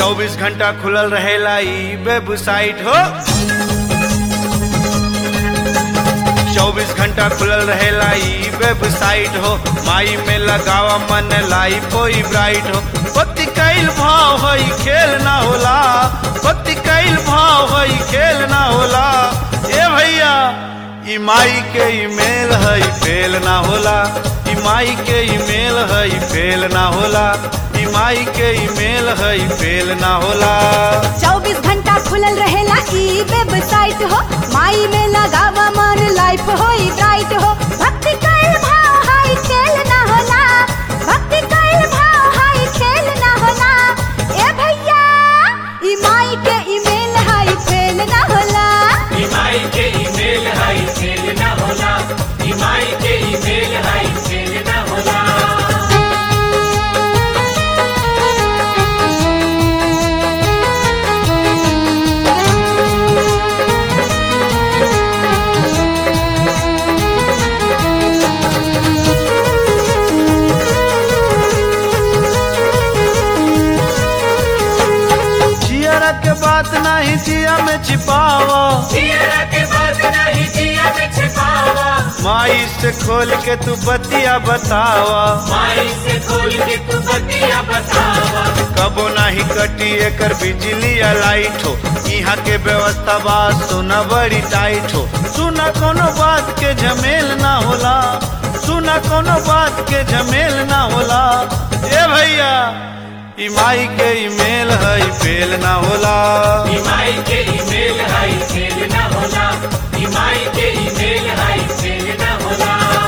चौबीस घंटा खुलल रहेला ई वेबसाइट हो चौबीस घंटा खुलल रहेला ई वेबसाइट हो माई में लगावा मन लाइफ होई ब्राइट हो पति कैल भाव होई खेल ना होला पति कैल भाव होई खेल ना होला ए भैया ई माई के ईमेल हई फेल ना होला ई माई के ईमेल हई फेल ना होला ई माई के ईमेल हई फेल ना होला चौबीस घंटा खुलल रहेला ई वेबसाइट हो माई में लगावा मन लाइफ होई ब्राइट हो भक्ति कइल भाव हाई खेल ना होला भक्ति कइल भाव हाई खेल ना होला ए भैया ई माई के ईमेल हाई फेल ना होला ईमाई के ईमेल हाई फेल न होला ईमाई के ईमेल हाई फेल न होला जियरा के बात नहीं जिया में छिपावा जिया के बात नहीं जिया में छिपावा माई से खोल के तू बतिया बतावा माई से खोल के तू बतिया बतावा कबो नहीं कटी एकर बिजली या लाइट हो यहाँ के व्यवस्था बा सुना बड़ी टाइट हो सुना कोनो बात के झमेल ना होला सुना कोनो बात के झमेल ना होला ए भैया ई माई के ईमेल हई फेल ना होला ईमाई के ईमेल हाई फेल न होला ईमाई के ईमेल हाई फेल न होला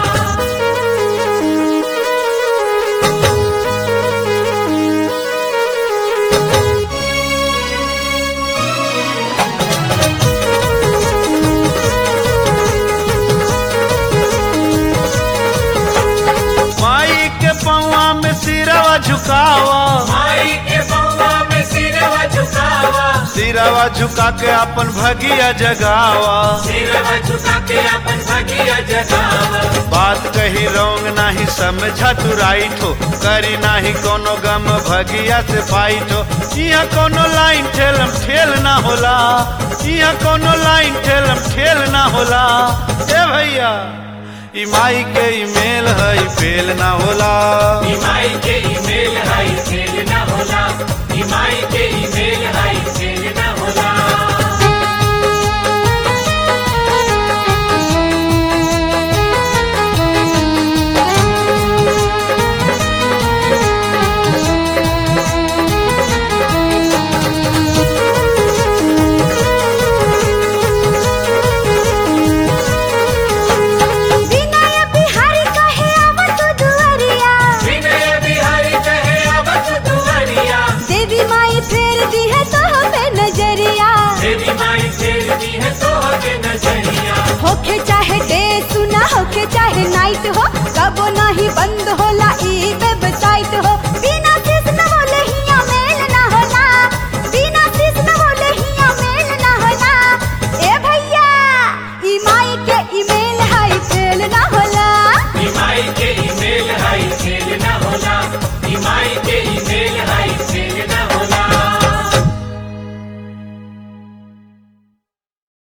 माई के पौआ में सिरवा झुकावा माई के पौवा में सिरवा झुकावा सिरवा झुका के अपन भगिया जगावा सिरवा झुका के अपन भगिया जगावा बात कही रोंग नाही समझा तू राइट हो करी नाही कोनो गम भगिया से फाइट हो यहाँ कोनो लाइन ठेलम ठेल ना होला यहाँ कोनो लाइन ठेलम ठेल ना होला ए भैया ई माई के ईमेल हई फेल ना होला ईमाई के ईमेल हाई फेल न होला ईमाई के ईमेल हाई फेल न होला विनय बिहारी कहे आवत दुआरिया विनय बिहारी कहे अब दुआरिया देवी माई फेर दी है तो पे नजरिया देवी माई फेरती है तो के नजरिया होके चाहे डे सुना होके चाहे नाइट हो कबो नहीं बंद हो